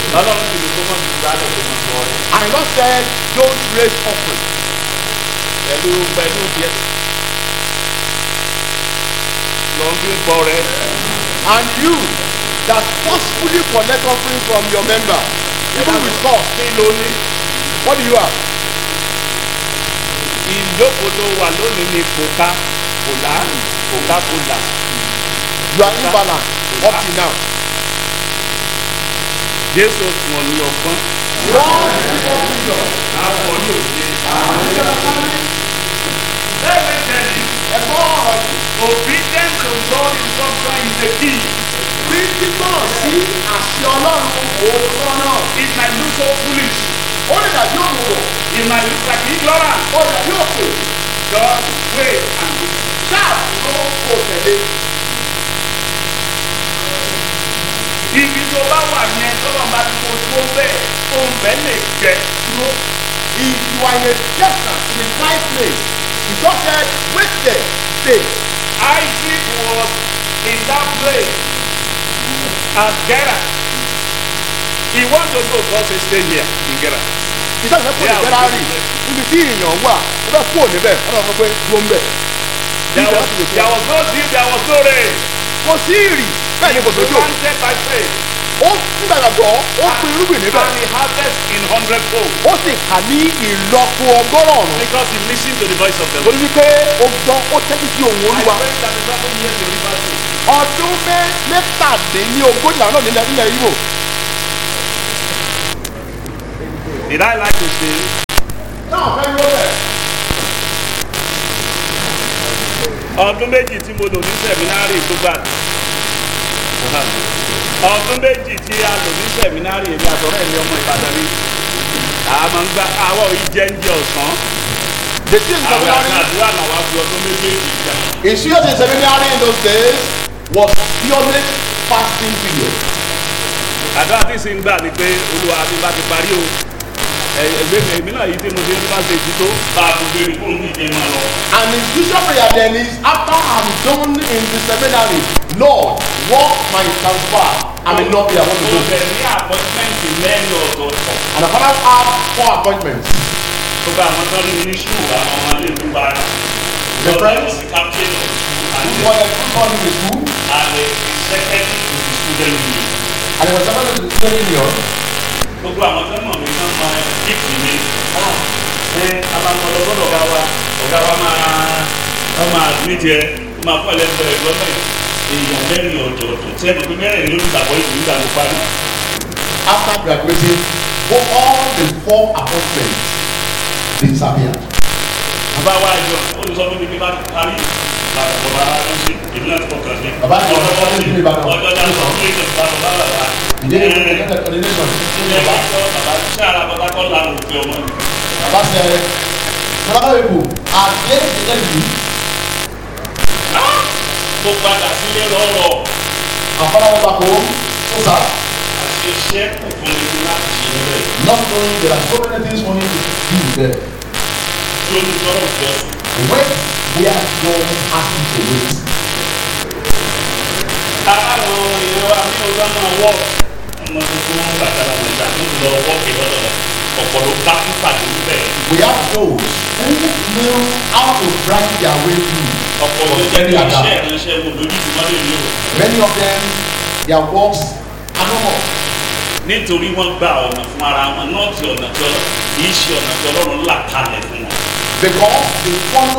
ọlọ́run sì ní kó mọ̀ sí ìgbàlẹ̀ tó mọ̀ sọ rẹ̀ And the Lord said, don't raise offering. pẹ̀lú pẹ̀lú díẹ̀ lọ́n fi ń pọ̀ rẹ̀ And you that forcefully collect offering from your member, even with cost, kí ló ní what do you have? ìjókòó tó wà lónìí ní kòká kòlá kòká kòlá You are imbalanced up till now. jésù fún ọ ní ọgbọ́n God give us wisdom. àwọn ní òye. Let me tell you, Ẹ̀gbọ́n ọ̀rọ̀ yìí. obedience to God in something is the key. Bí gbígbọ́n sí àṣẹ Ọlọ́run òótọ́ náà. It might look so foolish. Ó lè dàbí òmùgọ̀. It might look like ignorance. Ó lè dàbí òkè. Just wait and do. Ṣáà dúró kò tẹ̀lé. Ibi tó bá wà yẹn tọ́lọ̀ bá ti kó tó bẹ́ẹ̀ tó ń bẹ́ẹ̀ lè jẹ dúró. If you are in a desert in a dry place, he just said, wait there, stay. Isaac was in that place at Gera. He want to know God say stay here in Gera. Ìjọba ìfẹ́ kò lè Yeah, gẹ́rà we rì. do. Níbi tí èèyàn wà, ó fẹ́ kúrò níbẹ̀, ó lọ sọ pé dúró ń bẹ̀. There Bí was, ìjọba ti lè there sọ. was no deal, there was no rain. Kò sí ìrì, bẹ́ẹ̀ ni kò sójò. Planted by faith. Ó nígbà gbàgbọ́, ó pin irúgbìn níbẹ̀. And he harvest in hundredfold. Ó sì kà ní ìlọ́po ọgọ́rùn-ún. Because he listened to the voice of the Ó Lord. ní wípé ó gbọ́, ó tẹ́tí sí òun I olúwa. pray that the seven years in River State. Ọdún mẹ́- mẹ́tàdínlógójì àwọn náà nílẹ̀ nílẹ̀ Ìgbò. Did I like to say? Náà fẹ́ ló bẹ̀. Ọdún méjì tí mo lò ní sẹ̀mínárì tó gbà. Ọdún méjì tí a lò ní sẹ̀mínárì èmi àtọ̀rẹ́ mi ọmọ Ìbàdàn ni. Àmọ́ ń gba àwọ̀ ìjẹ́njẹ ọ̀sán. The thing Àwọn seminary, àdúrà làwọn á fi ọdún méjèèjì gbà. in serious in seminary in those days was purely fasting period. Àdúrà tí sì ń gbà ni pé Olúwa àti bá ti parí o. Ẹgbẹ́ mi èmi náà yìí tí mo ti ń bá ṣe ti tó. Bá a tún bèrè fún mi ìdè máa lọ. And his usual prayer then is after I'm done in the seminary, Lord, work my transfer. I may not be able to Mo do. bẹ̀ ní àpọ́tímẹ́ǹtì mẹ́rin ọ̀tọ̀ọ̀tọ̀. And the father had four appointments. Gbogbo àwọn tó ní ní ṣùkú àwọn ọmọ ilé ìlú wa. The friends? the captain of school and Who the was a good son in the school, and the secretary to the student union. and he was second to the student union. Gbogbo àwọn tó mọ̀ mí náà máa kíkì mi. Ṣé abamọ̀lọ́ gbọ́dọ̀ ọ̀gá wa ọ̀gá wa máa wọ́n máa gbé jẹ wọ́n máa kọ́ ẹlẹ́gbẹ́ rẹ̀ lọ́mọ èèyàn mẹ́rin ọ̀tọ̀ọ̀tọ̀ tí ẹnu pé mẹ́rin ló ń gbàgbọ́ ìlú nígbà tó parí. After graduating, for all the four appointments disappeared. Bàbá wa jọ ó ti sọ fún mi pé bá ti parí làwọn bàbá wa ló ṣe èmi náà ti kọ̀ọ̀kan sí. Bàbá ti ọjọ́ kọ̀ọ̀kan sí ní Ìbàdàn. ọjọ́ dáná sọ fún ìjọba bàbá bàbá. Ìdílé ìdílé coordination. Ilé wa sọ bàbá ṣé ara bàbá kọ́ làwọn òfin ọmọ mi. Baba said, Brother people, are they the enemy? Mo padà sílé lọ́rọ̀ And father went back home. So sad. àti iṣẹ́ òfin mi láti ṣe níbẹ̀. Not knowing there are so many things for him to do there. Tí ó ní sọ̀rọ̀ ìjọ sùn. When they are done asking to wait. Àwọn èèyàn wa ní ọjọ́ máa wọ̀ ọmọ tuntun gbàgbára gbàgbà tó ti lọ wọ́ kí lọ́dọ̀ ọ̀pọ̀ ló bá fún pàdé níbẹ̀. We have those who know how to drive their way through. Ọ̀pọ̀ ló jẹ́ kí iṣẹ́ ìránṣẹ́ wo lójú ti wọ́n lè ní o. Many of them, their works are no more. Nítorí wọ́n gba ọ̀nà fún ara wọn náà ti ọ̀nà tí ọlọ́run kì í ṣe ọ̀nà tí ọlọ́run là kalẹ̀ fún wọn. Because they follow